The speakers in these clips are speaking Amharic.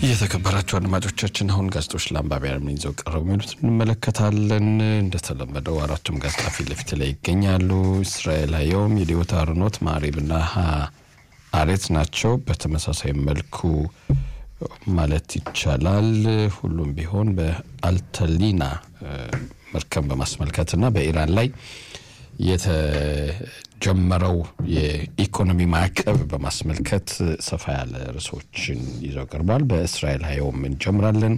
እየተከበራችሁ አድማጮቻችን አሁን ጋዜጦች ለአንባቢያን ምን ይዘው ቀረቡ የሚሉት እንመለከታለን። እንደተለመደው አራቱም ጋዜጣ ፊት ለፊት ላይ ይገኛሉ። እስራኤል ሀየውም፣ የዲዮታ አርኖት፣ ማዕሪብና አሬት ናቸው። በተመሳሳይ መልኩ ማለት ይቻላል ሁሉም ቢሆን በአልተሊና መርከብ በማስመልከትና በኢራን ላይ የተጀመረው የኢኮኖሚ ማዕቀብ በማስመልከት ሰፋ ያለ ርዕሶችን ይዘው ቀርቧል። በእስራኤል ሀየውም እንጀምራለን።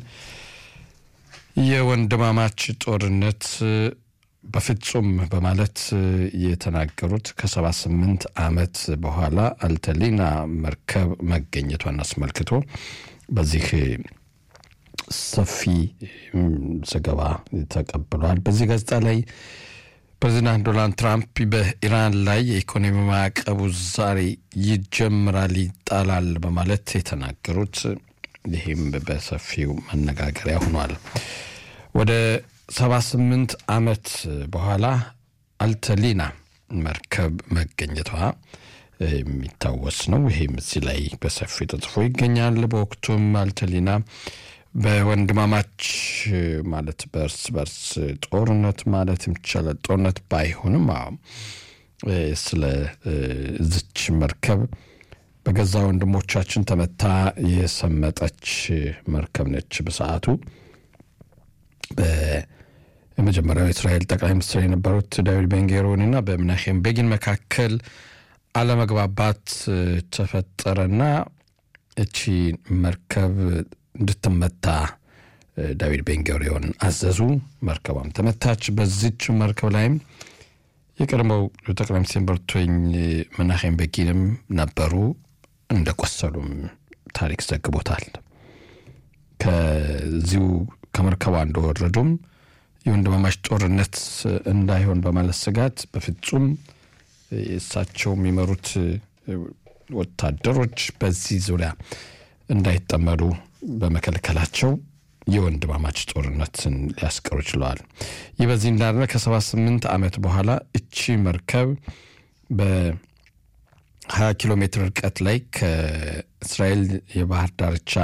የወንድማማች ጦርነት በፍጹም በማለት የተናገሩት ከሰባ ስምንት ዓመት በኋላ አልተሊና መርከብ መገኘቷን አስመልክቶ በዚህ ሰፊ ዘገባ ተቀብሏል። በዚህ ጋዜጣ ላይ ፕሬዚዳንት ዶናልድ ትራምፕ በኢራን ላይ የኢኮኖሚ ማዕቀቡ ዛሬ ይጀምራል፣ ይጣላል በማለት የተናገሩት ይህም በሰፊው መነጋገሪያ ሆኗል። ወደ 78 ዓመት በኋላ አልተሊና መርከብ መገኘቷ የሚታወስ ነው። ይህም እዚህ ላይ በሰፊው ተጽፎ ይገኛል። በወቅቱም አልተሊና በወንድማማች ማለት በእርስ በርስ ጦርነት ማለት ይቻላል ጦርነት ባይሆንም ስለ ዝች መርከብ በገዛ ወንድሞቻችን ተመታ የሰመጠች መርከብ ነች። በሰዓቱ በመጀመሪያው የእስራኤል ጠቅላይ ሚኒስትር የነበሩት ዳዊድ ቤንጌሮንና በምናሄም ቤጊን መካከል አለመግባባት ተፈጠረና እቺ መርከብ እንድትመታ ዳዊድ ቤንጎሪዮን አዘዙ። መርከቧም ተመታች። በዚች መርከብ ላይም የቀድሞው ጠቅላይ ሚኒስትር በርቶኝ መናሄም ቤጊንም ነበሩ። እንደቆሰሉም ታሪክ ዘግቦታል። ከዚሁ ከመርከቧ እንደወረዱም የወንድማማች ጦርነት እንዳይሆን በማለት ስጋት በፍጹም እሳቸው የሚመሩት ወታደሮች በዚህ ዙሪያ እንዳይጠመዱ በመከልከላቸው የወንድማማች ጦርነትን ሊያስቀሩ ችለዋል። ይህ በዚህ እንዳለ ከ78 ዓመት በኋላ እቺ መርከብ በ20 ኪሎ ሜትር ርቀት ላይ ከእስራኤል የባህር ዳርቻ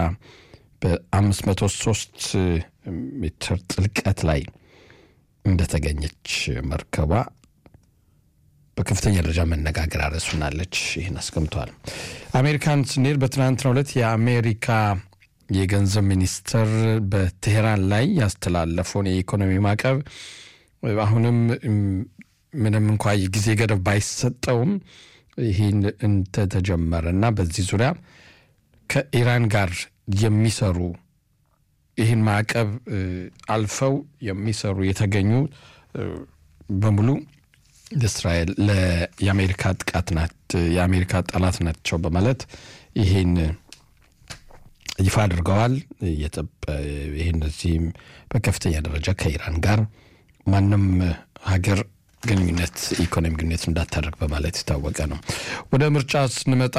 በ503 ሜትር ጥልቀት ላይ እንደተገኘች መርከቧ በከፍተኛ ደረጃ መነጋገር አረሱናለች። ይህን አስቀምጧል። አሜሪካን ስንሄድ በትናንትናው ዕለት የአሜሪካ የገንዘብ ሚኒስትር በቴሄራን ላይ ያስተላለፈውን የኢኮኖሚ ማዕቀብ አሁንም ምንም እንኳ የጊዜ ገደብ ባይሰጠውም ይህን እንደተጀመረ እና በዚህ ዙሪያ ከኢራን ጋር የሚሰሩ ይህን ማዕቀብ አልፈው የሚሰሩ የተገኙ በሙሉ እስራኤል የአሜሪካ ጥቃት ናት፣ የአሜሪካ ጠላት ናቸው በማለት ይህን ይፋ አድርገዋል። ይህን እዚህም በከፍተኛ ደረጃ ከኢራን ጋር ማንም ሀገር ግንኙነት ኢኮኖሚ ግንኙነት እንዳታደርግ በማለት የታወቀ ነው። ወደ ምርጫ ስንመጣ